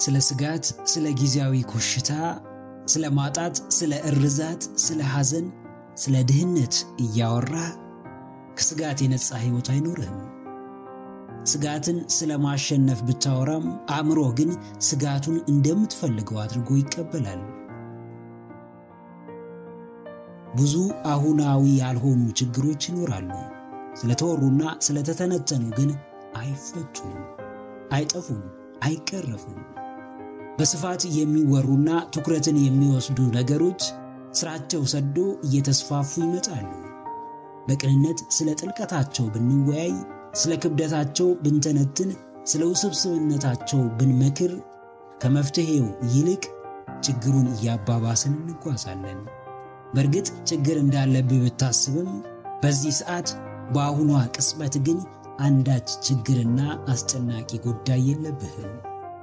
ስለ ስጋት፣ ስለ ጊዜያዊ ኮሽታ፣ ስለ ማጣት፣ ስለ እርዛት፣ ስለ ሐዘን፣ ስለ ድህነት እያወራ ከስጋት የነጻ ሕይወት አይኖርህም። ስጋትን ስለ ማሸነፍ ብታወራም አእምሮ ግን ስጋቱን እንደምትፈልገው አድርጎ ይቀበላል። ብዙ አሁናዊ ያልሆኑ ችግሮች ይኖራሉ። ስለተወሩና ስለተተነተኑ ግን አይፈቱም፣ አይጠፉም፣ አይቀረፉም። በስፋት የሚወሩና ትኩረትን የሚወስዱ ነገሮች ስራቸው ሰዶ እየተስፋፉ ይመጣሉ። በቅንነት ስለ ጥልቀታቸው ብንወያይ፣ ስለ ክብደታቸው ብንተነትን፣ ስለ ውስብስብነታቸው ብንመክር ከመፍትሔው ይልቅ ችግሩን እያባባስን እንጓዛለን። በእርግጥ ችግር እንዳለብህ ብታስብም በዚህ ሰዓት በአሁኗ ቅጽበት ግን አንዳች ችግርና አስጨናቂ ጉዳይ የለብህም።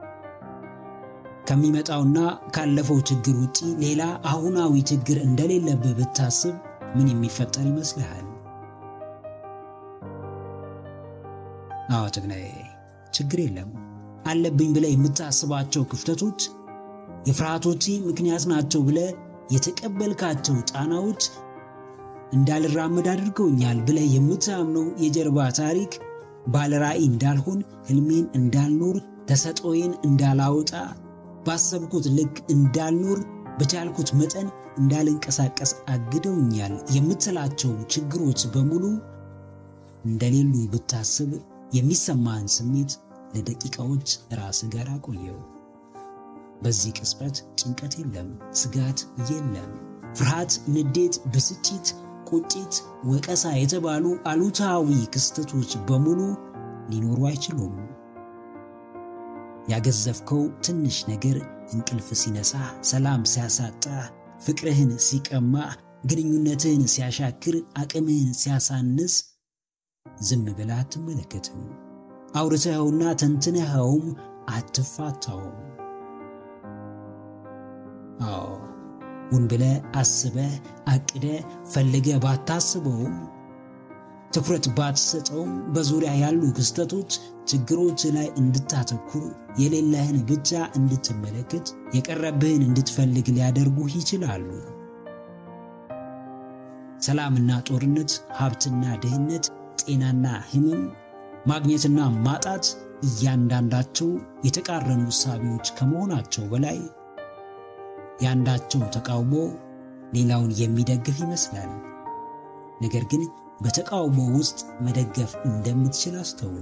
ከሚመጣውና ካለፈው ችግር ውጪ ሌላ አሁናዊ ችግር እንደሌለብህ ብታስብ ምን የሚፈጠር ይመስልሃል? አዎ ጀግናዬ፣ ችግር የለም። አለብኝ ብለህ የምታስባቸው ክፍተቶች የፍርሃቶች ምክንያት ናቸው ብለህ የተቀበልካቸው ጫናዎች እንዳልራመድ አድርገውኛል ብለህ የምታምነው የጀርባ ታሪክ ባለራዕይ እንዳልሆን፣ ህልሜን እንዳልኖር፣ ተሰጦዬን እንዳላወጣ፣ ባሰብኩት ልክ እንዳልኖር፣ በቻልኩት መጠን እንዳልንቀሳቀስ አግደውኛል የምትላቸው ችግሮች በሙሉ እንደሌሉ ብታስብ የሚሰማህን ስሜት ለደቂቃዎች ራስህ ጋር አቆየው። በዚህ ቅጽበት ጭንቀት የለም፣ ስጋት የለም። ፍርሃት፣ ንዴት፣ ብስጭት፣ ቁጭት፣ ወቀሳ የተባሉ አሉታዊ ክስተቶች በሙሉ ሊኖሩ አይችሉም። ያገዘፍከው ትንሽ ነገር እንቅልፍ ሲነሳ፣ ሰላም ሲያሳጣ፣ ፍቅርህን ሲቀማ፣ ግንኙነትህን ሲያሻክር፣ አቅምህን ሲያሳንስ ዝም ብለህ አትመለከትም። አውርተኸውና ተንትነኸውም አትፋታውም። አዎ ሁን ብለህ አስበህ አቅደህ ፈልገህ ባታስበውም ትኩረት ባትሰጠውም በዙሪያ ያሉ ክስተቶች ችግሮች ላይ እንድታተኩር የሌለህን ብቻ እንድትመለከት የቀረብህን እንድትፈልግ ሊያደርጉህ ይችላሉ። ሰላምና ጦርነት፣ ሀብትና ድህነት፣ ጤናና ሕመም፣ ማግኘትና ማጣት እያንዳንዳቸው የተቃረኑ እሳቤዎች ከመሆናቸው በላይ የአንዳቸው ተቃውሞ ሌላውን የሚደግፍ ይመስላል። ነገር ግን በተቃውሞ ውስጥ መደገፍ እንደምትችል አስተውል።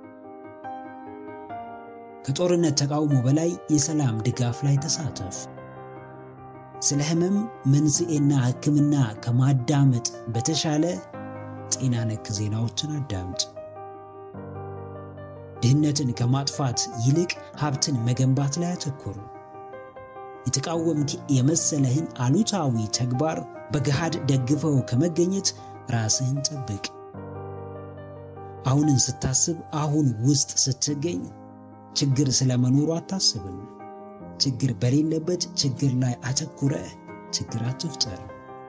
ከጦርነት ተቃውሞ በላይ የሰላም ድጋፍ ላይ ተሳተፍ። ስለ ሕመም መንስኤና ሕክምና ከማዳመጥ በተሻለ ጤና ነክ ዜናዎችን አዳምጥ። ድህነትን ከማጥፋት ይልቅ ሀብትን መገንባት ላይ አተኩር። የተቃወምክ የመሰለህን አሉታዊ ተግባር በገሃድ ደግፈው ከመገኘት ራስህን ጠብቅ። አሁንን ስታስብ፣ አሁን ውስጥ ስትገኝ ችግር ስለመኖሩ አታስብም። ችግር በሌለበት ችግር ላይ አተኩረህ ችግር አትፍጠር።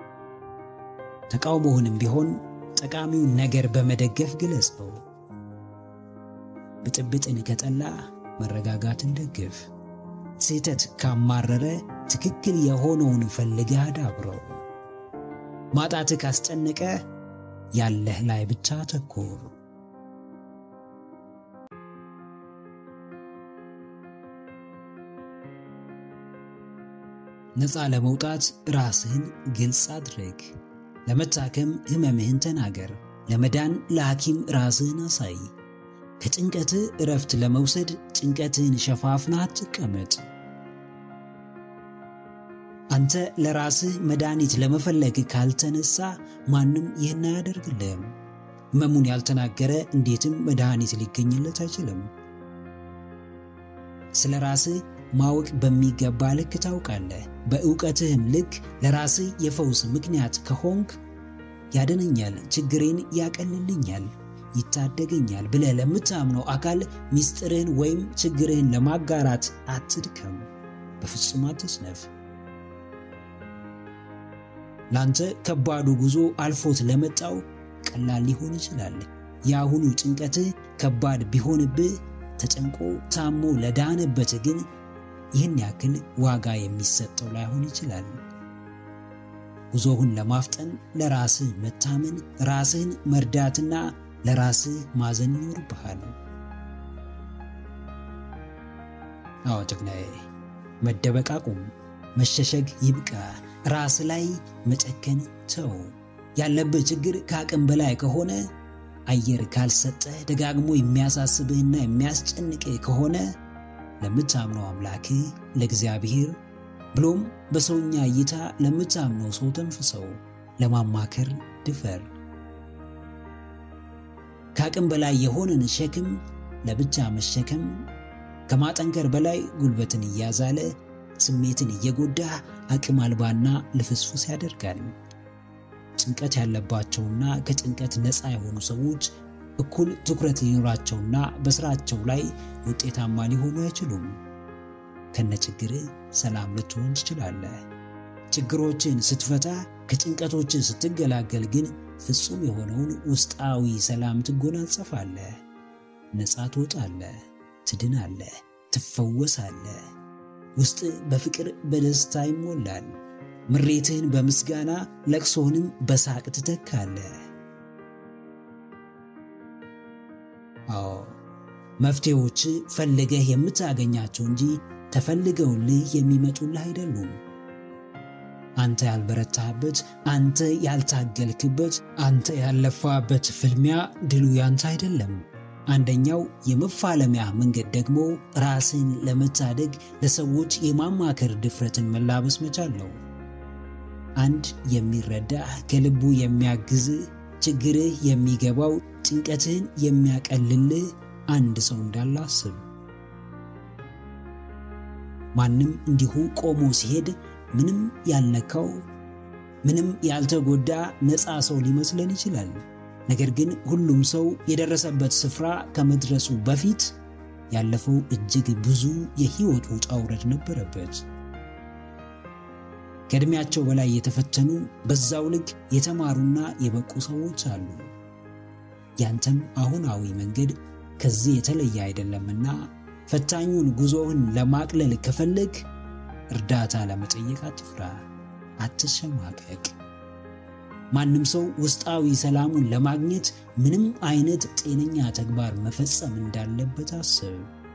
ተቃውሞውንም ቢሆን ጠቃሚውን ነገር በመደገፍ ግለጸው። ብጥብጥን ከጠላ መረጋጋትን ደግፍ። ስህተት ካማረረ ትክክል የሆነውን ፈልገህ አዳብረው። ማጣትህ ካስጨነቀ ያለህ ላይ ብቻ አተኩር። ነፃ ለመውጣት ራስህን ግልጽ አድርግ። ለመታከም ሕመምህን ተናገር። ለመዳን ለሐኪም ራስህን አሳይ። ከጭንቀትህ እረፍት ለመውሰድ ጭንቀትህን ሸፋፍነህ አትቀመጥ። አንተ ለራስህ መድኃኒት ለመፈለግ ካልተነሳ ማንም ይህን አያደርግልህም። ሕመሙን ያልተናገረ እንዴትም መድኃኒት ሊገኝለት አይችልም። ስለ ራስህ ማወቅ በሚገባ ልክ ታውቃለህ። በእውቀትህም ልክ ለራስህ የፈውስ ምክንያት ከሆንክ ያደነኛል፣ ችግሬን ያቀልልኛል፣ ይታደገኛል ብለህ ለምታምነው አካል ምስጢርህን ወይም ችግርህን ለማጋራት አትድከም። በፍጹም አትስነፍ። ላንተ ከባዱ ጉዞ አልፎት ለመጣው ቀላል ሊሆን ይችላል። የአሁኑ ጭንቀትህ ከባድ ቢሆንብህ ተጨንቆ ታሞ ለዳነበት ግን ይህን ያክል ዋጋ የሚሰጠው ላይሆን ይችላል። ጉዞህን ለማፍጠን ለራስህ መታመን፣ ራስህን መርዳትና ለራስህ ማዘን ይኖርብሃል። አዎ ጀግናዬ፣ መደበቅ አቁም። መሸሸግ ይብቃ። ራስ ላይ መጨከን ተው። ያለብህ ችግር ከአቅም በላይ ከሆነ አየር ካልሰጠ ደጋግሞ የሚያሳስብህና የሚያስጨንቅህ ከሆነ ለምታምነው አምላክህ ለእግዚአብሔር ብሎም በሰውኛ እይታ ለምታምነው ሰው ተንፍሰው ለማማከር ድፈር። ከአቅም በላይ የሆነን ሸክም ለብቻ መሸከም ከማጠንከር በላይ ጉልበትን እያዛለ ስሜትን እየጎዳ አቅም አልባና ልፍስፉስ ያደርጋል። ጭንቀት ያለባቸውና ከጭንቀት ነፃ የሆኑ ሰዎች እኩል ትኩረት ሊኖራቸውና በስራቸው ላይ ውጤታማ ሊሆኑ አይችሉም። ከነችግር ሰላም ልትሆን ትችላለህ። ችግሮችን ስትፈታ ከጭንቀቶችን ስትገላገል ግን ፍጹም የሆነውን ውስጣዊ ሰላም ትጎናጸፋለህ። ነፃ ትወጣለህ፣ ትድናለህ፣ ትፈወሳለህ። ውስጥ በፍቅር በደስታ ይሞላል። ምሬትህን በምስጋና ለቅሶህንም በሳቅ ትተካለህ። አዎ መፍትሄዎች ፈልገህ የምታገኛቸው እንጂ ተፈልገውልህ የሚመጡልህ አይደሉም። አንተ ያልበረታህበት፣ አንተ ያልታገልክበት፣ አንተ ያለፋበት ፍልሚያ ድሉ ያንተ አይደለም። አንደኛው የመፋለሚያ መንገድ ደግሞ ራስን ለመታደግ ለሰዎች የማማከር ድፍረትን መላበስ መቻል ነው። አንድ የሚረዳህ ከልቡ የሚያግዝህ ችግርህ የሚገባው ጭንቀትህን የሚያቀልልህ አንድ ሰው እንዳለ አስብ። ማንም እንዲሁ ቆሞ ሲሄድ ምንም ያልነካው ምንም ያልተጎዳ ነፃ ሰው ሊመስለን ይችላል። ነገር ግን ሁሉም ሰው የደረሰበት ስፍራ ከመድረሱ በፊት ያለፈው እጅግ ብዙ የህይወት ውጣ ውረድ ነበረበት። ከዕድሜያቸው በላይ የተፈተኑ በዛው ልክ የተማሩና የበቁ ሰዎች አሉ። ያንተም አሁናዊ መንገድ ከዚህ የተለየ አይደለምና ፈታኙን ጉዞህን ለማቅለል ከፈለግ እርዳታ ለመጠየቅ አትፍራ፣ አትሸማቀቅ። ማንም ሰው ውስጣዊ ሰላሙን ለማግኘት ምንም አይነት ጤነኛ ተግባር መፈጸም እንዳለበት አስብ።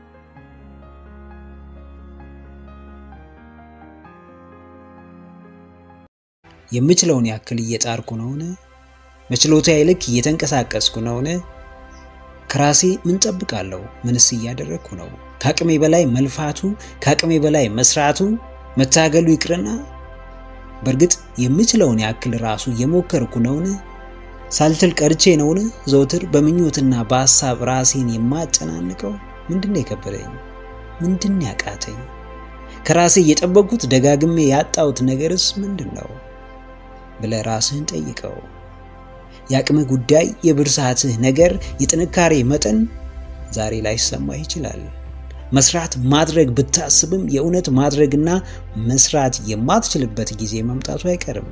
የምችለውን ያክል እየጣርኩ ነውን? በችሎታዬ ልክ እየተንቀሳቀስኩ ነውን? ከራሴ ምን ጠብቃለሁ? ምንስ እያደረግኩ ነው? ከአቅሜ በላይ መልፋቱ፣ ከአቅሜ በላይ መስራቱ፣ መታገሉ ይቅርና በእርግጥ የምችለውን ያክል ራሱ እየሞከርኩ ነውን? ሳልችል ቀርቼ ነውን? ዘውትር በምኞትና በሐሳብ ራሴን የማጨናንቀው ምንድን የከበደኝ? ምንድን ያቃተኝ? ከራሴ እየጠበቅኩት ደጋግሜ ያጣሁት ነገርስ ምንድን ነው ብለህ ራስህን ጠይቀው። የአቅምህ ጉዳይ፣ የብርሳትህ ነገር፣ የጥንካሬ መጠን ዛሬ ላይ ይሰማህ ይችላል። መስራት ማድረግ ብታስብም የእውነት ማድረግና መስራት የማትችልበት ጊዜ መምጣቱ አይቀርም።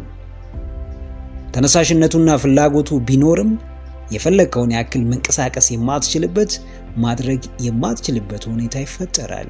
ተነሳሽነቱና ፍላጎቱ ቢኖርም የፈለግከውን ያክል መንቀሳቀስ የማትችልበት ማድረግ የማትችልበት ሁኔታ ይፈጠራል።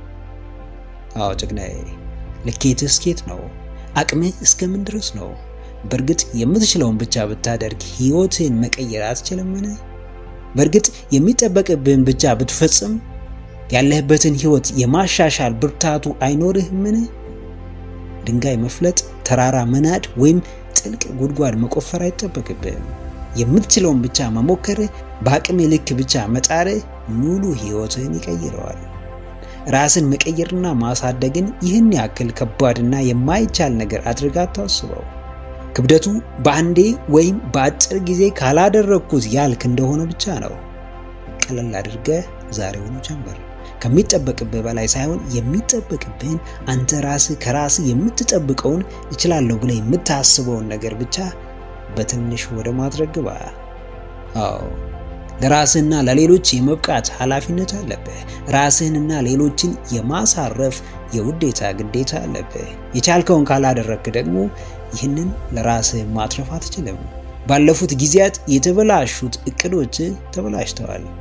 አዎ ጀግናዬ፣ ልኬትህ እስኬት ነው? አቅምህ እስከምን ድረስ ነው? በእርግጥ የምትችለውን ብቻ ብታደርግ ሕይወትህን መቀየር አትችልምን? በእርግጥ የሚጠበቅብህን ብቻ ብትፈጽም ያለህበትን ሕይወት የማሻሻል ብርታቱ አይኖርህምን? ድንጋይ መፍለጥ፣ ተራራ መናድ ወይም ጥልቅ ጉድጓድ መቆፈር አይጠበቅብህም። የምትችለውን ብቻ መሞከርህ፣ በአቅም ልክ ብቻ መጣርህ ሙሉ ሕይወትህን ይቀይረዋል። ራስን መቀየርና ማሳደግን ይህን ያክል ከባድና የማይቻል ነገር አድርጋ አታስበው። ክብደቱ በአንዴ ወይም በአጭር ጊዜ ካላደረግኩት ያልክ እንደሆነ ብቻ ነው። ቀለል አድርገህ ዛሬውኑ ጀምር። ከሚጠበቅብህ በላይ ሳይሆን የሚጠበቅብህን አንተ ራስህ ከራስህ የምትጠብቀውን እችላለሁ ብለህ የምታስበውን ነገር ብቻ በትንሽ ወደ ማድረግ ግባ። አዎ ለራስህና ለሌሎች የመብቃት ኃላፊነት አለብህ። ራስህንና ሌሎችን የማሳረፍ የውዴታ ግዴታ አለብህ። የቻልከውን ካላደረግክ ደግሞ ይህንን ለራስህ ማትረፍ አትችልም። ባለፉት ጊዜያት የተበላሹት እቅዶች ተበላሽተዋል።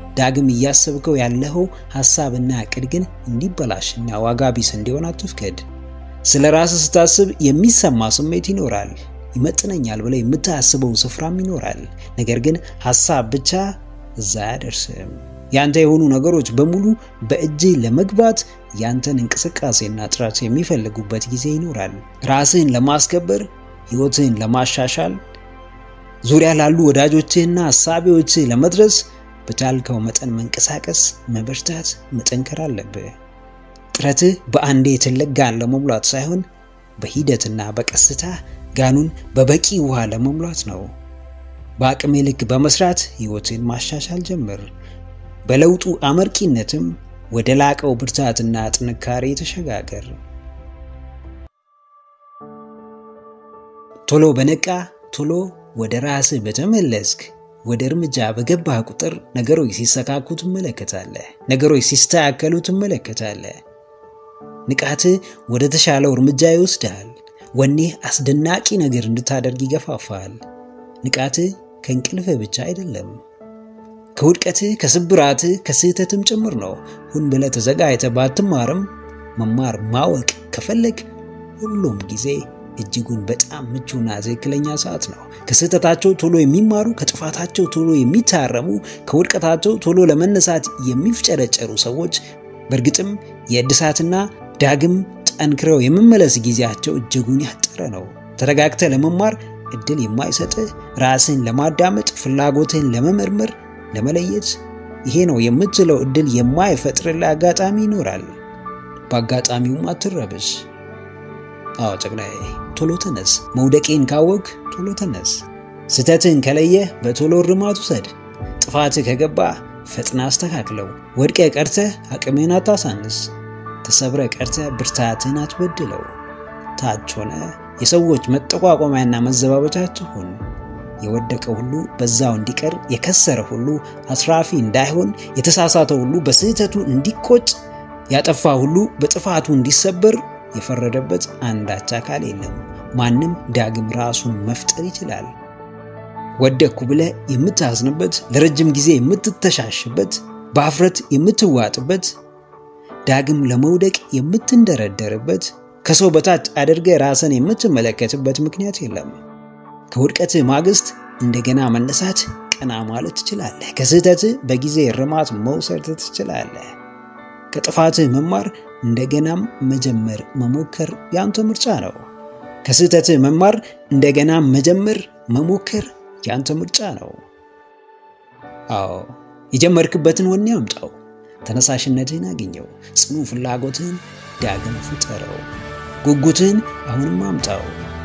ዳግም እያሰብከው ያለኸው ሐሳብና ዕቅድ ግን እንዲበላሽና ዋጋ ቢስ እንዲሆን አትፍቀድ። ስለ ራስህ ስታስብ የሚሰማ ስሜት ይኖራል። ይመጥነኛል ብለህ የምታስበው ስፍራም ይኖራል። ነገር ግን ሐሳብ ብቻ እዛ አያደርስም። ያንተ የሆኑ ነገሮች በሙሉ በእጅህ ለመግባት ያንተን እንቅስቃሴና ጥረት የሚፈልጉበት ጊዜ ይኖራል። ራስህን ለማስከበር፣ ሕይወትህን ለማሻሻል፣ ዙሪያ ላሉ ወዳጆችህና ሐሳቢዎችህ ለመድረስ በቻልከው መጠን መንቀሳቀስ፣ መበርታት፣ መጠንከር አለብህ። ጥረትህ በአንዴ ትልቅ ጋን ለመሙላት ሳይሆን በሂደትና በቀስታ ጋኑን በበቂ ውሃ ለመሙላት ነው። በአቅሜ ልክ በመስራት ሕይወትን ማሻሻል ጀምር። በለውጡ አመርቂነትም ወደ ላቀው ብርታትና ጥንካሬ ተሸጋገር። ቶሎ በነቃ ቶሎ ወደ ራስህ በተመለስክ ወደ እርምጃ በገባህ ቁጥር ነገሮች ሲሰካኩ ትመለከታለህ። ነገሮች ሲስተካከሉ ትመለከታለህ። ንቃትህ ወደ ተሻለው እርምጃ ይወስድሃል። ወኔህ አስደናቂ ነገር እንድታደርግ ይገፋፋል። ንቃትህ ከእንቅልፍህ ብቻ አይደለም፣ ከውድቀትህ፣ ከስብራትህ፣ ከስህተትም ጭምር ነው። ሁን ብለህ ተዘጋጅተህ ባትማርም መማር ማወቅ ከፈለግ ሁሉም ጊዜ እጅጉን በጣም ምቹና ትክክለኛ ሰዓት ነው። ከስህተታቸው ቶሎ የሚማሩ፣ ከጥፋታቸው ቶሎ የሚታረሙ፣ ከውድቀታቸው ቶሎ ለመነሳት የሚፍጨረጨሩ ሰዎች በእርግጥም የእድሳትና ዳግም ጠንክረው የመመለስ ጊዜያቸው እጅጉን ያጠረ ነው። ተረጋግተህ ለመማር እድል የማይሰጥህ ራስህን ለማዳመጥ ፍላጎትህን ለመመርመር ለመለየት ይሄ ነው የምትለው እድል የማይፈጥርልህ አጋጣሚ ይኖራል። በአጋጣሚውም አትረብሽ። አዎ ጨቅላዬ ቶሎ ተነስ። መውደቄን ካወቅ ቶሎ ተነስ። ስህተትህን ከለየህ በቶሎ እርማት ውሰድ። ጥፋትህ ከገባ ፈጥና አስተካክለው። ወድቀህ ቀርተህ አቅምህን አታሳንስ። ተሰብረ ቀርተህ ብርታትህን አትበድለው። ታች ሆነ የሰዎች መጠቋቋሚያና መዘባበቻችሁ ሁን። የወደቀ ሁሉ በዛው እንዲቀር፣ የከሰረ ሁሉ አትራፊ እንዳይሆን፣ የተሳሳተ ሁሉ በስህተቱ እንዲቆጭ፣ ያጠፋ ሁሉ በጥፋቱ እንዲሰበር የፈረደበት አንዳች አካል የለም። ማንም ዳግም ራሱን መፍጠር ይችላል። ወደቅኩ ብለህ የምታዝንበት፣ ለረጅም ጊዜ የምትተሻሽበት፣ በአፍረት የምትዋጥበት፣ ዳግም ለመውደቅ የምትንደረደርበት፣ ከሰው በታች አድርገህ ራስን የምትመለከትበት ምክንያት የለም። ከውድቀትህ ማግስት እንደገና መነሳት፣ ቀና ማለት ትችላለህ። ከስህተትህ በጊዜ እርማት መውሰድ ትችላለህ። ከጥፋትህ መማር እንደገናም መጀመር መሞከር ያንተ ምርጫ ነው። ከስህተትህ መማር እንደገና መጀመር መሞከር ያንተ ምርጫ ነው። አዎ የጀመርክበትን ወኔ አምጣው፣ ተነሳሽነትህን አግኘው፣ ጽኑ ፍላጎትህን ዳግም ፍጠረው፣ ጉጉትህን አሁንም አምጣው።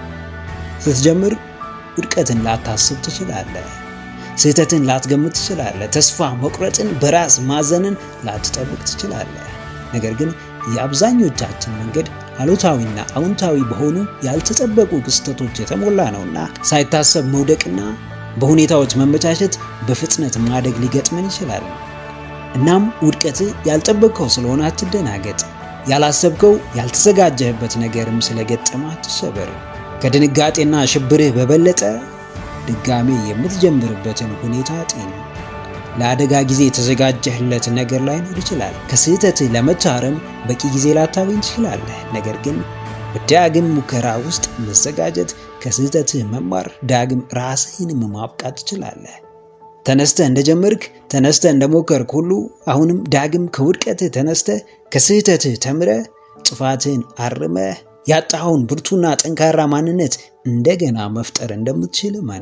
ስትጀምር ውድቀትን ላታስብ ትችላለህ። ስህተትን ላትገምት ትችላለህ። ተስፋ መቁረጥን፣ በራስ ማዘንን ላትጠብቅ ትችላለህ። ነገር ግን የአብዛኞቻችን መንገድ አሉታዊና አዎንታዊ በሆኑ ያልተጠበቁ ክስተቶች የተሞላ ነውና ሳይታሰብ መውደቅና በሁኔታዎች መመቻቸት በፍጥነት ማደግ ሊገጥመን ይችላል። እናም ውድቀትህ ያልጠበቅከው ስለሆነ አትደናገጥ። ያላሰብከው ያልተዘጋጀህበት ነገርም ስለገጠመ አትሰበር። ከድንጋጤና ሽብርህ በበለጠ ድጋሜ የምትጀምርበትን ሁኔታ ጤን ለአደጋ ጊዜ የተዘጋጀህለት ነገር ላይኖር ይችላል። ከስህተትህ ለመታረም በቂ ጊዜ ላታገኝ ትችላለህ። ነገር ግን በዳግም ሙከራ ውስጥ መዘጋጀት፣ ከስህተትህ መማር፣ ዳግም ራስህንም ማብቃት ትችላለህ። ተነስተህ እንደጀመርክ ተነስተህ እንደሞከርክ ሁሉ አሁንም ዳግም ከውድቀትህ ተነስተህ ከስህተትህ ተምረህ ጥፋትህን አርመህ ያጣኸውን ብርቱና ጠንካራ ማንነት እንደገና መፍጠር እንደምትችል እመን።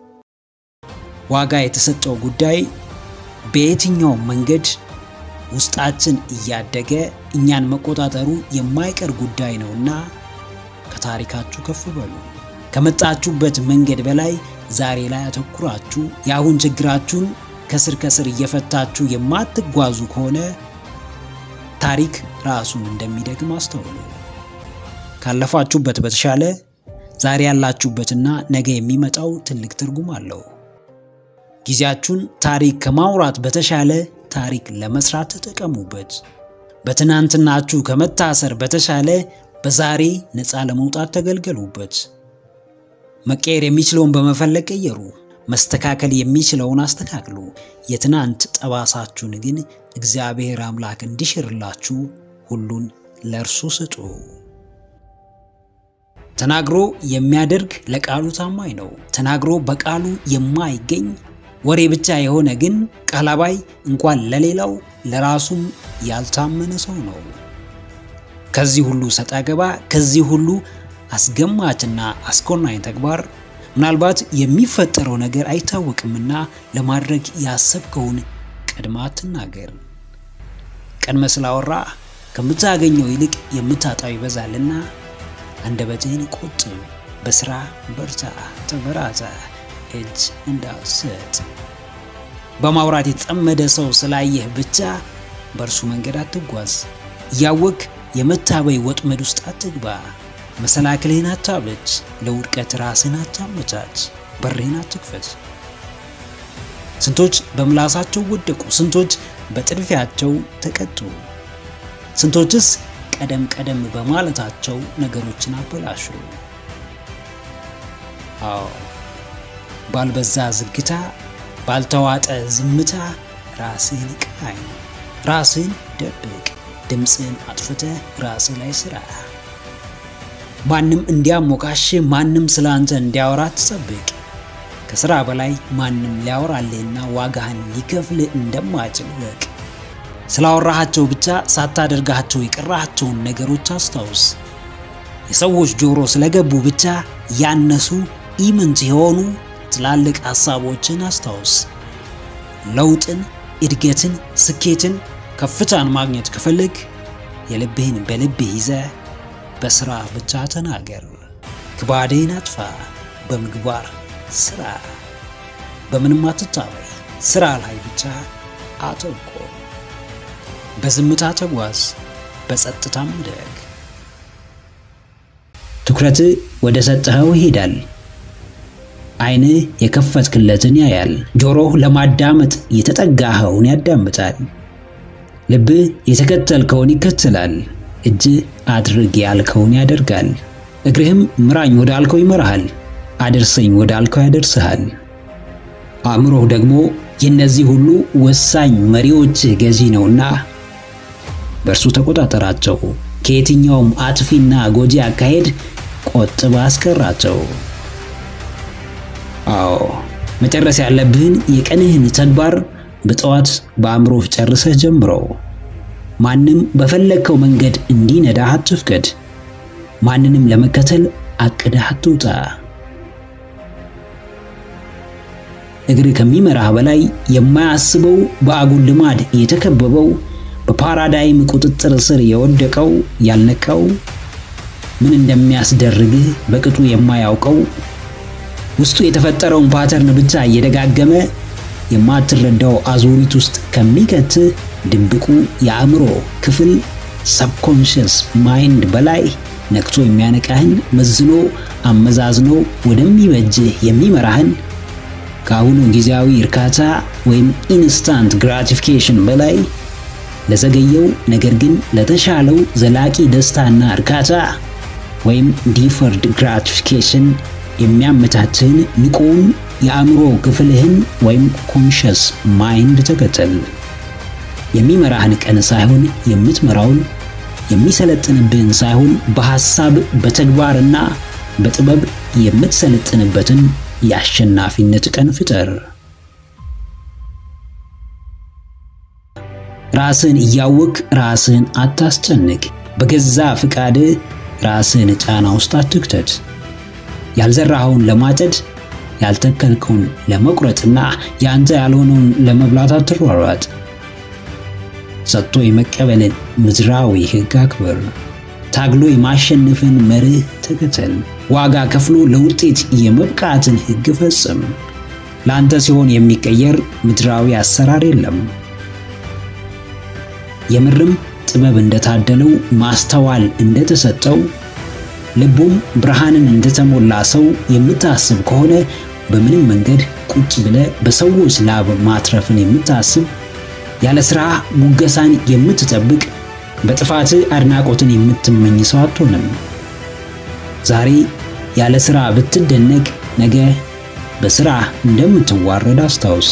ዋጋ የተሰጠው ጉዳይ በየትኛው መንገድ ውስጣችን እያደገ እኛን መቆጣጠሩ የማይቀር ጉዳይ ነውና ከታሪካችሁ ከፍ በሉ። ከመጣችሁበት መንገድ በላይ ዛሬ ላይ አተኩራችሁ የአሁን ችግራችሁን ከስር ከስር እየፈታችሁ የማትጓዙ ከሆነ ታሪክ ራሱን እንደሚደግም አስተውሉ። ካለፋችሁበት በተሻለ ዛሬ ያላችሁበትና ነገ የሚመጣው ትልቅ ትርጉም አለው። ጊዜያችሁን ታሪክ ከማውራት በተሻለ ታሪክ ለመስራት ተጠቀሙበት። በትናንትናችሁ ከመታሰር በተሻለ በዛሬ ነፃ ለመውጣት ተገልገሉበት። መቀየር የሚችለውን በመፈለግ ቀየሩ። መስተካከል የሚችለውን አስተካክሉ። የትናንት ጠባሳችሁን ግን እግዚአብሔር አምላክ እንዲሽርላችሁ ሁሉን ለእርሱ ስጡ። ተናግሮ የሚያደርግ ለቃሉ ታማኝ ነው። ተናግሮ በቃሉ የማይገኝ ወሬ ብቻ የሆነ ግን ቃል አባይ እንኳን ለሌላው ለራሱም ያልታመነ ሰው ነው። ከዚህ ሁሉ ሰጣ ገባ፣ ከዚህ ሁሉ አስገማችና አስኮናኝ ተግባር ምናልባት የሚፈጠረው ነገር አይታወቅምና ለማድረግ ያሰብከውን ቀድማ አትናገር። ቀድመ ስላወራ ከምታገኘው ይልቅ የምታጣው ይበዛልና አንደበትህን ቆጥብ። በስራ በርታ፣ ተበራታ፣ እጅ እንዳትሰጥ። በማውራት የተጠመደ ሰው ስላየህ ብቻ በእርሱ መንገድ አትጓዝ። እያወቅ የመታበይ ወጥመድ ውስጥ አትግባ። መሰናክልህን አታብለጭ። ለውድቀት ራስህን አታመቻች። በርህን አትክፈት። ስንቶች በምላሳቸው ወደቁ፣ ስንቶች በጥድፊያቸው ተቀጡ፣ ስንቶችስ ቀደም ቀደም በማለታቸው ነገሮችን አበላሹ። አዎ ባልበዛ ዝግታ፣ ባልተዋጠ ዝምታ ራስህን ቃኝ፣ ራስህን ደብቅ፣ ድምፅህን አጥፍተህ ራስህ ላይ ስራ። ማንም እንዲያሞካሽ፣ ማንም ስለ አንተ እንዲያወራ ትጠብቅ። ከስራ በላይ ማንም ሊያወራልህና ዋጋህን ሊከፍልህ እንደማይችል ወቅ። ስላወራሃቸው ብቻ ሳታደርጋቸው የቀራሃቸውን ነገሮች አስታውስ። የሰዎች ጆሮ ስለገቡ ብቻ ያነሱ ኢምንት የሆኑ ትላልቅ ሐሳቦችን አስታውስ። ለውጥን፣ እድገትን፣ ስኬትን፣ ከፍታን ማግኘት ከፈለግ የልብህን በልብህ ይዘህ በስራ ብቻ ተናገር። ክባድህን አጥፋ፣ በምግባር ስራ። በምንም አትታበይ፣ ስራ ላይ ብቻ አተኮር። በዝምታ ተጓዝ፣ በጸጥታም ደግ። ትኩረት ወደ ሰጠኸው ይሄዳል። ዓይንህ የከፈትክለትን ያያል። ጆሮህ ለማዳመጥ የተጠጋኸውን ያዳምጣል። ልብህ የተከተልከውን ይከተላል። እጅህ አድርግ ያልከውን ያደርጋል። እግርህም ምራኝ ወዳልከው ይመራሃል። አድርሰኝ ወዳልከው ያደርስሃል። አእምሮህ ደግሞ የእነዚህ ሁሉ ወሳኝ መሪዎችህ ገዢ ነውና በእርሱ ተቆጣጠራቸው። ከየትኛውም አጥፊና ጎጂ አካሄድ ቆጥባ አስቀራቸው። አዎ መጨረስ ያለብህን የቀንህን ተግባር በጠዋት በአእምሮህ ጨርሰህ ጀምረው። ማንም በፈለግከው መንገድ እንዲነዳህ አትፍቀድ። ማንንም ለመከተል አቅደህ አትውጣ። እግር ከሚመራህ በላይ የማያስበው በአጉል ልማድ የተከበበው በፓራዳይም ቁጥጥር ስር የወደቀው ያልነቃው ምን እንደሚያስደርግህ በቅጡ የማያውቀው ውስጡ የተፈጠረውን ፓተርን ብቻ እየደጋገመ የማትረዳው አዙሪት ውስጥ ከሚከትህ ድብቁ የአእምሮ ክፍል ሰብኮንሽስ ማይንድ በላይ ነቅቶ የሚያነቃህን መዝኖ አመዛዝኖ ወደሚበጅህ የሚመራህን ከአሁኑ ጊዜያዊ እርካታ ወይም ኢንስታንት ግራቲፊኬሽን በላይ ለዘገየው ነገር ግን ለተሻለው ዘላቂ ደስታና እርካታ ወይም ዲፈርድ ግራቲፊኬሽን የሚያመቻችህን ንቁውን የአእምሮ ክፍልህን ወይም ኮንሽስ ማይንድ ተከተል። የሚመራህን ቀን ሳይሆን የምትመራውን፣ የሚሰለጥንብህን ሳይሆን በሐሳብ በተግባርና በጥበብ የምትሰለጥንበትን የአሸናፊነት ቀን ፍጠር። ራስህን እያወቅ ራስህን አታስጨንቅ። በገዛ ፍቃድህ ራስህን ጫና ውስጥ አትክተት። ያልዘራኸውን ለማጨድ ያልተከልከውን ለመቁረጥና የአንተ ያልሆነውን ለመብላት አትሯሯጥ። ሰጥቶ የመቀበልን ምድራዊ ሕግ አክብር። ታግሎ የማሸነፍን መርህ ተከተል። ዋጋ ከፍሎ ለውጤት የመብቃትን ሕግ ፈጽም። ለአንተ ሲሆን የሚቀየር ምድራዊ አሰራር የለም። የምርም ጥበብ እንደታደለው ማስተዋል እንደተሰጠው ልቡም ብርሃንን እንደተሞላ ሰው የምታስብ ከሆነ በምንም መንገድ ቁጭ ብለ በሰዎች ላብ ማትረፍን የምታስብ ያለ ስራ ሙገሳን የምትጠብቅ በጥፋት አድናቆትን የምትመኝ ሰው አትሆንም። ዛሬ ያለ ስራ ብትደነቅ ነገ በሥራ እንደምትዋረድ አስታውስ።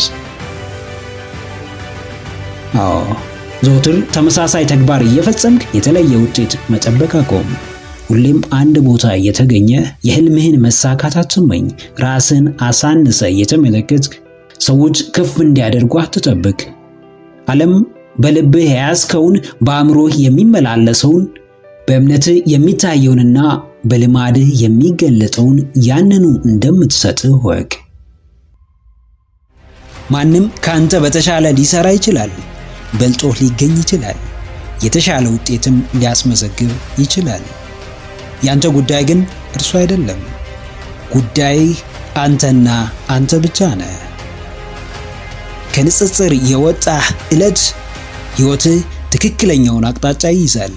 አዎ ዘውትር ተመሳሳይ ተግባር እየፈጸምክ የተለየ ውጤት መጠበቅ አቆም። ሁሌም አንድ ቦታ እየተገኘ የህልምህን መሳካት አትመኝ። ራስን አሳንሰ እየተመለከትክ ሰዎች ከፍ እንዲያደርጉ አትጠብቅ። ዓለም በልብህ የያዝከውን በአእምሮህ የሚመላለሰውን በእምነትህ የሚታየውንና በልማድህ የሚገለጠውን ያንኑ እንደምትሰጥህ ወቅ። ማንም ከአንተ በተሻለ ሊሰራ ይችላል። በልጦህ ሊገኝ ይችላል። የተሻለ ውጤትም ሊያስመዘግብ ይችላል። ያንተ ጉዳይ ግን እርሱ አይደለም። ጉዳይህ አንተና አንተ ብቻ ነህ። ከንጽጽር የወጣህ ዕለት ሕይወትህ ትክክለኛውን አቅጣጫ ይይዛል።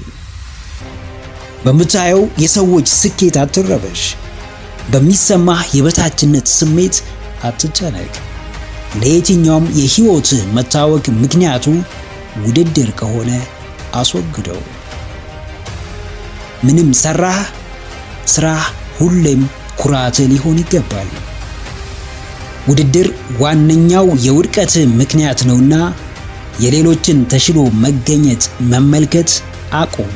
በምታየው የሰዎች ስኬት አትረበሽ። በሚሰማህ የበታችነት ስሜት አትጨነቅ። ለየትኛውም የሕይወትህ መታወክ ምክንያቱ ውድድር ከሆነ አስወግደው። ምንም ሰራህ፣ ስራህ ሁሌም ኩራትህ ሊሆን ይገባል። ውድድር ዋነኛው የውድቀትህ ምክንያት ነውና የሌሎችን ተሽሎ መገኘት መመልከት አቁም።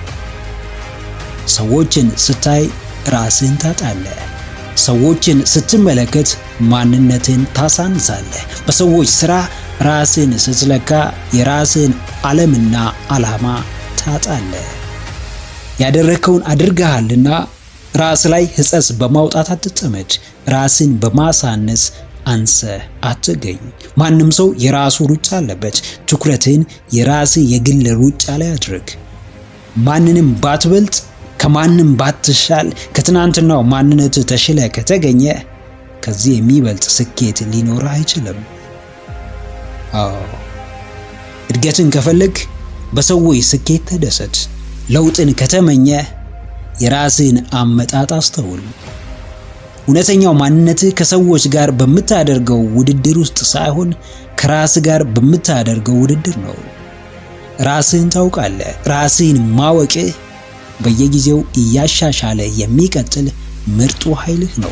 ሰዎችን ስታይ ራስህን ታጣለህ። ሰዎችን ስትመለከት ማንነትን ታሳንሳለህ። በሰዎች ሥራ ራስህን ስትለካ የራስህን ዓለምና ዓላማ ታጣለህ። ያደረግከውን አድርገሃልና ራስ ላይ ሕጸጽ በማውጣት አትጠመድ። ራስን በማሳነስ አንሰ አትገኝ። ማንም ሰው የራሱ ሩጫ አለበት። ትኩረትን የራስህ የግል ሩጫ ላይ አድርግ። ማንንም ባትበልጥ ከማንም ባትሻል ከትናንትናው ማንነት ተሽለ ከተገኘ ከዚህ የሚበልጥ ስኬት ሊኖርህ አይችልም። አዎ እድገትን ከፈለግ በሰዎች ስኬት ተደሰት። ለውጥን ከተመኘ የራስህን አመጣጥ አስተውል። እውነተኛው ማንነትህ ከሰዎች ጋር በምታደርገው ውድድር ውስጥ ሳይሆን ከራስ ጋር በምታደርገው ውድድር ነው። ራስህን ታውቃለህ። ራስህን ማወቅህ በየጊዜው እያሻሻለ የሚቀጥል ምርጡ ኃይልህ ነው።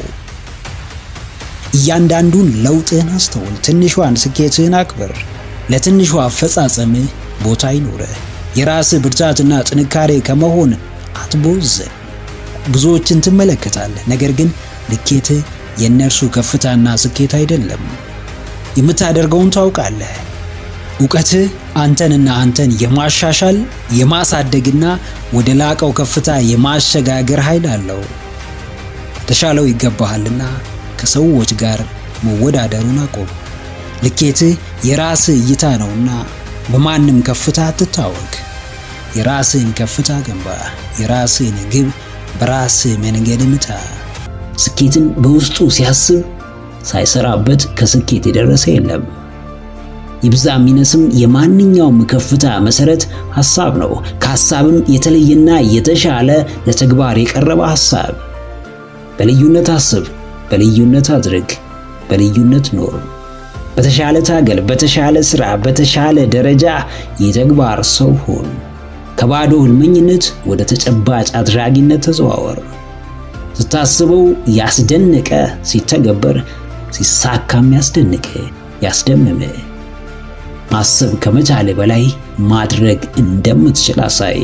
እያንዳንዱን ለውጥህን አስተውል። ትንሿን ስኬትህን አክብር። ለትንሿ አፈጻጸምህ ቦታ ይኑርህ። የራስህ ብርታትና ጥንካሬ ከመሆን አትቦዘን። ብዙዎችን ትመለከታለህ፣ ነገር ግን ልኬትህ የእነርሱ ከፍታና ስኬት አይደለም። የምታደርገውን ታውቃለህ። እውቀትህ አንተንና አንተን የማሻሻል የማሳደግና ወደ ላቀው ከፍታ የማሸጋገር ኃይል አለው። ተሻለው ይገባሃልና ከሰዎች ጋር መወዳደሩን አቆም። ልኬትህ የራስህ እይታ ነውና በማንም ከፍታ አትታወቅ። የራስህን ከፍታ ገንባ። የራስህን ግብ በራስህ መንገድ ምታ። ስኬትን በውስጡ ሲያስብ ሳይሰራበት ከስኬት የደረሰ የለም። ይብዛ የሚነስም የማንኛውም ከፍታ መሰረት ሐሳብ ነው። ከሐሳብም የተለየና የተሻለ ለተግባር የቀረበ ሐሳብ። በልዩነት አስብ፣ በልዩነት አድርግ፣ በልዩነት ኖር። በተሻለ ታገል፣ በተሻለ ሥራ፣ በተሻለ ደረጃ የተግባር ሰው ሁን። ከባዶ ህልመኝነት ወደ ተጨባጭ አድራጊነት ተዘዋወር። ስታስበው ያስደነቀ ሲተገበር ሲሳካም ያስደንቅ ያስደምም። ማሰብ ከመቻል በላይ ማድረግ እንደምትችል አሳይ።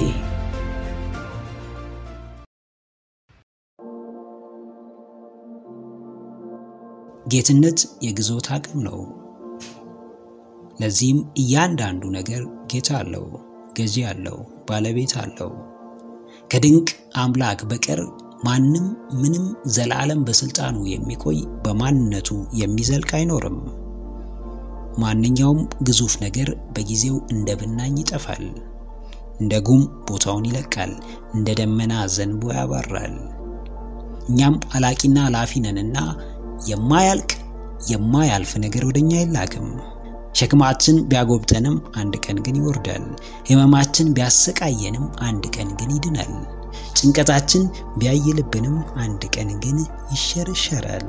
ጌትነት የግዞት አቅም ነው። ለዚህም እያንዳንዱ ነገር ጌታ አለው፣ ገዢ አለው፣ ባለቤት አለው። ከድንቅ አምላክ በቀር ማንም ምንም ዘላለም በስልጣኑ የሚቆይ በማንነቱ የሚዘልቅ አይኖርም። ማንኛውም ግዙፍ ነገር በጊዜው እንደ ብናኝ ይጠፋል፣ እንደ ጉም ቦታውን ይለቃል፣ እንደ ደመና ዘንቦ ያባራል። እኛም አላቂና ላፊ ነንና የማያልቅ የማያልፍ ነገር ወደኛ አይላክም። ሸክማችን ቢያጎብጠንም አንድ ቀን ግን ይወርዳል። ሕመማችን ቢያሰቃየንም አንድ ቀን ግን ይድናል። ጭንቀታችን ቢያይልብንም አንድ ቀን ግን ይሸረሸራል።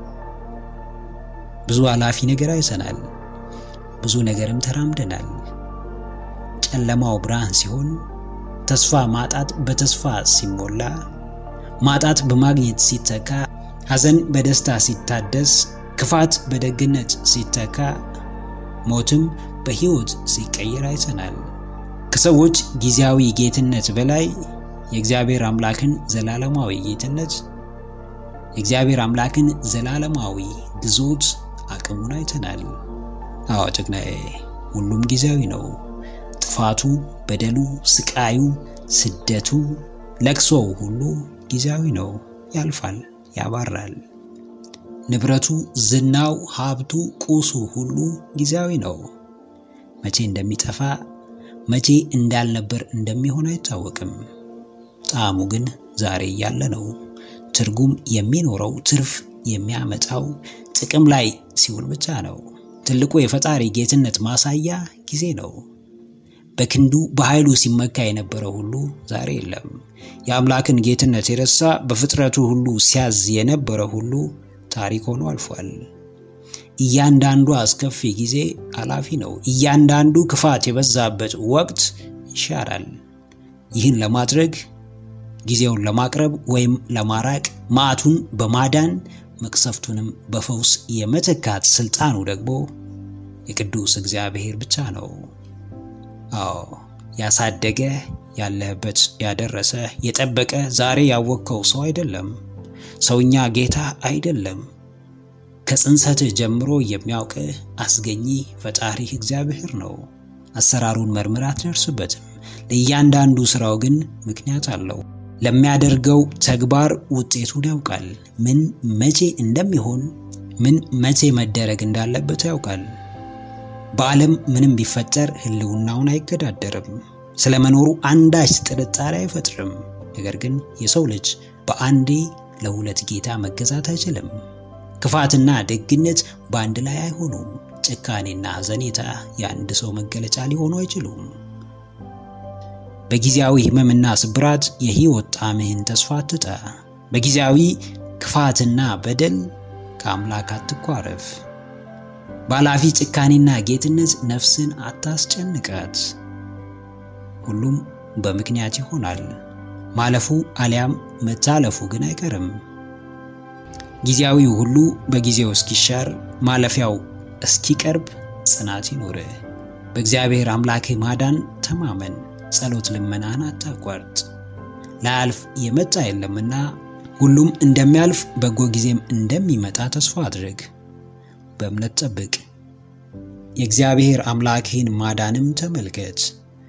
ብዙ አላፊ ነገር አይተናል። ብዙ ነገርም ተራምደናል። ጨለማው ብርሃን ሲሆን፣ ተስፋ ማጣት በተስፋ ሲሞላ፣ ማጣት በማግኘት ሲተካ፣ ሐዘን በደስታ ሲታደስ፣ ክፋት በደግነት ሲተካ፣ ሞትም በሕይወት ሲቀየር አይተናል። ከሰዎች ጊዜያዊ ጌትነት በላይ የእግዚአብሔር አምላክን ዘላለማዊ ጌትነት የእግዚአብሔር አምላክን ዘላለማዊ ግዞት አቅሙን አይተናል። አዎ ጀግናዬ፣ ሁሉም ጊዜያዊ ነው። ጥፋቱ፣ በደሉ፣ ስቃዩ፣ ስደቱ፣ ለቅሶው ሁሉ ጊዜያዊ ነው። ያልፋል፣ ያባራል። ንብረቱ፣ ዝናው፣ ሀብቱ፣ ቁሱ ሁሉ ጊዜያዊ ነው። መቼ እንደሚጠፋ መቼ እንዳልነበር እንደሚሆን አይታወቅም። ጣዕሙ ግን ዛሬ እያለ ነው። ትርጉም የሚኖረው ትርፍ የሚያመጣው ጥቅም ላይ ሲውል ብቻ ነው። ትልቁ የፈጣሪ ጌትነት ማሳያ ጊዜ ነው። በክንዱ በኃይሉ ሲመካ የነበረው ሁሉ ዛሬ የለም። የአምላክን ጌትነት የረሳ በፍጥረቱ ሁሉ ሲያዝ የነበረ ሁሉ ታሪክ ሆኖ አልፏል። እያንዳንዱ አስከፊ ጊዜ አላፊ ነው። እያንዳንዱ ክፋት የበዛበት ወቅት ይሻራል። ይህን ለማድረግ ጊዜውን ለማቅረብ ወይም ለማራቅ መዓቱን በማዳን መቅሰፍቱንም በፈውስ የመተካት ስልጣኑ ደግሞ የቅዱስ እግዚአብሔር ብቻ ነው። አዎ ያሳደገ ያለህበት ያደረሰ የጠበቀ ዛሬ ያወቅከው ሰው አይደለም። ሰውኛ ጌታ አይደለም። ከጽንሰትህ ጀምሮ የሚያውቅህ አስገኚ ፈጣሪህ እግዚአብሔር ነው። አሰራሩን መርምር አትደርስበትም። ለእያንዳንዱ ስራው ግን ምክንያት አለው። ለሚያደርገው ተግባር ውጤቱን ያውቃል። ምን መቼ እንደሚሆን፣ ምን መቼ መደረግ እንዳለበት ያውቃል። በዓለም ምንም ቢፈጠር ሕልውናውን አይገዳደርም። ስለመኖሩ አንዳች ጥርጣሬ አይፈጥርም። ነገር ግን የሰው ልጅ በአንዴ ለሁለት ጌታ መገዛት አይችልም። ክፋትና ደግነት በአንድ ላይ አይሆኑም። ጭካኔና ሐዘኔታ የአንድ ሰው መገለጫ ሊሆኑ አይችሉም። በጊዜያዊ ሕመምና ስብራት የሕይወት ጣዕምህን ተስፋ አትጣ። በጊዜያዊ ክፋትና በደል ከአምላክ አትኳረፍ። በኃላፊ ጭካኔና ጌትነት ነፍስን አታስጨንቃት። ሁሉም በምክንያት ይሆናል። ማለፉ አሊያም መታለፉ ግን አይቀርም። ጊዜያዊው ሁሉ በጊዜው እስኪሻር ማለፊያው እስኪቀርብ ጽናት ይኖርህ። በእግዚአብሔር አምላክህ ማዳን ተማመን። ጸሎት ልመናህን አታቋርጥ። ላያልፍ የመጣ የለምና ሁሉም እንደሚያልፍ በጎ ጊዜም እንደሚመጣ ተስፋ አድርግ። በእምነት ጠብቅ። የእግዚአብሔር አምላክህን ማዳንም ተመልከት።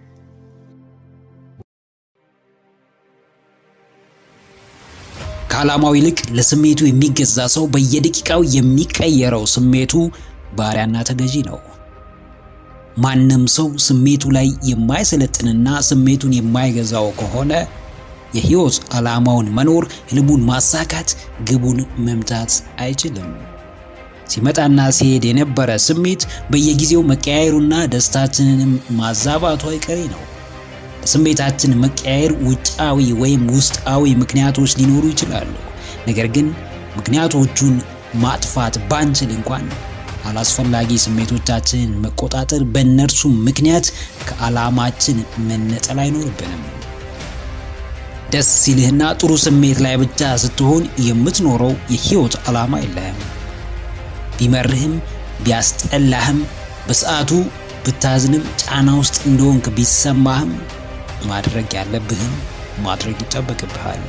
ከዓላማው ይልቅ ለስሜቱ የሚገዛ ሰው በየደቂቃው የሚቀየረው ስሜቱ ባሪያና ተገዢ ነው። ማንም ሰው ስሜቱ ላይ የማይሰለጥንና ስሜቱን የማይገዛው ከሆነ የሕይወት ዓላማውን መኖር፣ ህልሙን ማሳካት፣ ግቡን መምታት አይችልም። ሲመጣና ሲሄድ የነበረ ስሜት በየጊዜው መቀያየሩና ደስታችንንም ማዛባቱ አይቀሬ ነው። ለስሜታችን መቀያየር ውጫዊ ወይም ውስጣዊ ምክንያቶች ሊኖሩ ይችላሉ። ነገር ግን ምክንያቶቹን ማጥፋት ባንችል እንኳን አላስፈላጊ ስሜቶቻችንን መቆጣጠር፣ በእነርሱም ምክንያት ከዓላማችን መነጠል አይኖርብንም። ደስ ሲልህና ጥሩ ስሜት ላይ ብቻ ስትሆን የምትኖረው የህይወት ዓላማ የለህም። ቢመርህም ቢያስጠላህም በሰዓቱ ብታዝንም ጫና ውስጥ እንደሆንክ ቢሰማህም ማድረግ ያለብህን ማድረግ ይጠበቅብሃል።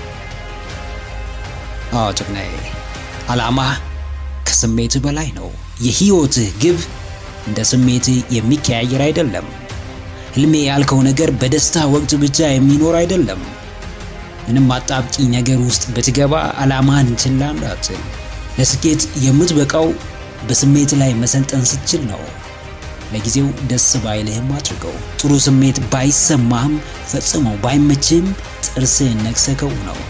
አዎ ጀግናዬ፣ ዓላማህ ከስሜትህ በላይ ነው። የህይወትህ ግብ እንደ ስሜትህ የሚቀያየር አይደለም። ህልሜ ያልከው ነገር በደስታ ወቅት ብቻ የሚኖር አይደለም። ምንም አጣብቂኝ ነገር ውስጥ ብትገባ ዓላማህን ችላ እንዳትል። ለስኬት የምትበቃው በስሜት ላይ መሰልጠን ስትችል ነው። ለጊዜው ደስ ባይልህም አድርገው። ጥሩ ስሜት ባይሰማህም ፈጽሞ ባይመችህም ጥርስህን ነክሰከው ነው።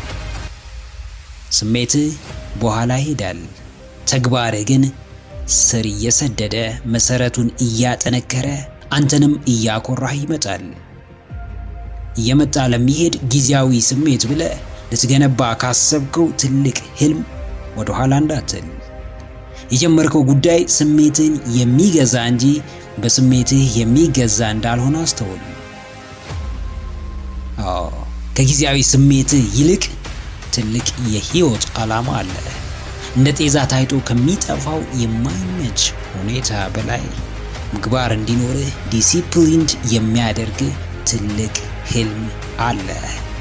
ስሜትህ በኋላ ይሄዳል። ተግባርህ ግን ስር እየሰደደ መሰረቱን እያጠነከረ አንተንም እያኮራህ ይመጣል። እየመጣ ለሚሄድ ጊዜያዊ ስሜት ብለህ ልትገነባ ካሰብከው ትልቅ ህልም ወደ ኋላ እንዳትል። የጀመርከው ጉዳይ ስሜትን የሚገዛ እንጂ በስሜትህ የሚገዛ እንዳልሆነ አስተውል። አዎ ከጊዜያዊ ስሜትህ ይልቅ ትልቅ የህይወት ዓላማ አለ። እንደ ጤዛ ታይቶ ከሚጠፋው የማይመች ሁኔታ በላይ ምግባር እንዲኖርህ ዲሲፕሊንድ የሚያደርግ ትልቅ ህልም አለ።